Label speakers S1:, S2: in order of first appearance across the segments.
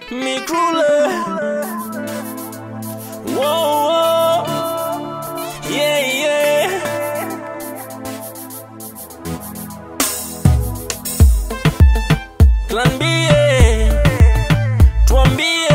S1: Mikrule. Whoa, whoa. Yeah, yeah. Tuambie, tuambie.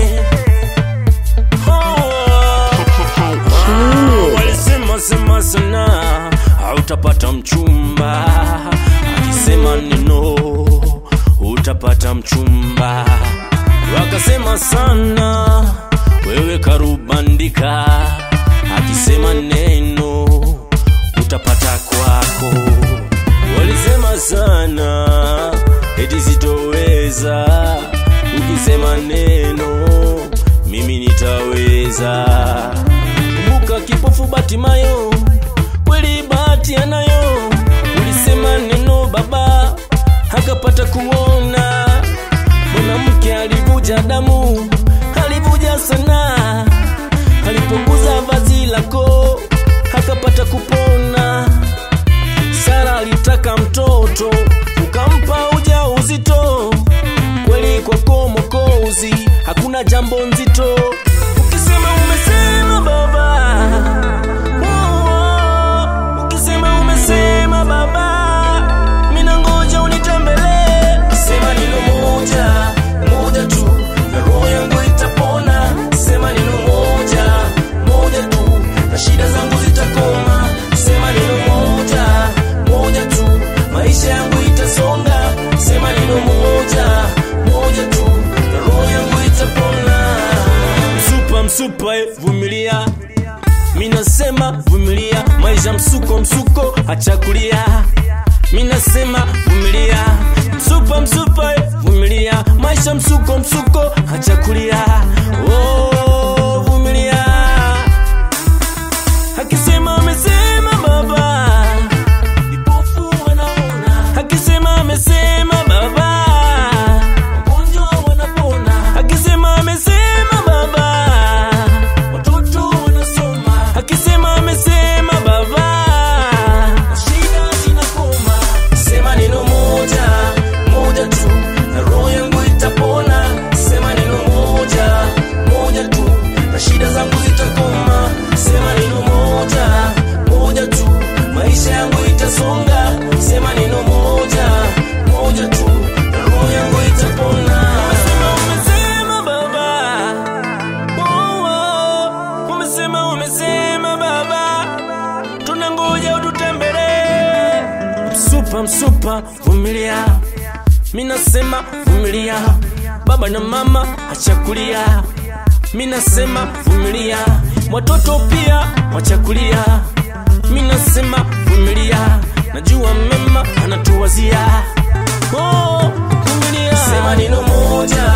S1: Oh, walisema sema sana hautapata mchumba, akisema neno utapata mchumba. Wakasema sana wewe karubandika, akisema neno utapata kwako. Walisema sana eti sitoweza, ukisema neno mimi nitaweza. Kumbuka kipofu Batimayo, kweli bahati anayo. Ulisema neno baba, akapata kuona. Mwanamke alivuja damu, alivuja sana, alipoguza vazi lako, akapata kupona. Sara alitaka mtoto, ukampa uja uzito. Kweli kwako Mwokozi, hakuna jambo nzito. Ukisema umesema baba, oh, oh. ukisema umesema baba, mina ngoja unitembelee. Sema neno moja moja tu, na roho yangu itapona. Sema neno moja moja tu, na shida zangu zitakoma. Sema neno moja moja tu, maisha yangu itasonga. Sema neno moja moja tu, na roho yangu itapona. Msupa msupa, eh, vumilia minasema vumilia, maisha msuko msuko, acha kulia. Minasema vumilia, msupa msupa, eh, vumilia, maisha msuko msuko, acha kulia. Oh, vumilia. Akisema amesema baba, vipofu wanaona. Akisema amesema baba, wagonjwa wanapona. Akisema amesema baba, watoto wanasoma. Akisema amesema baba, shida zinakoma. Sema neno moja moja tu, na roho yangu itapona. Sema neno moja moja tu, na shida zangu zitakoma. Sema neno moja moja tu, maisha yangu itasonga. Sema neno moja moja tu, na roho yangu itapona. Sema umesema baba, oh, oh. umesema umesema baba, tunangoja ututembelee. Msupa msupa, vumilia, minasema vumilia, baba na mama achakulia, minasema vumilia, watoto pia wachakulia, minasema vumilia, najua mema anatuwazia. Oh, vumilia, sema neno moja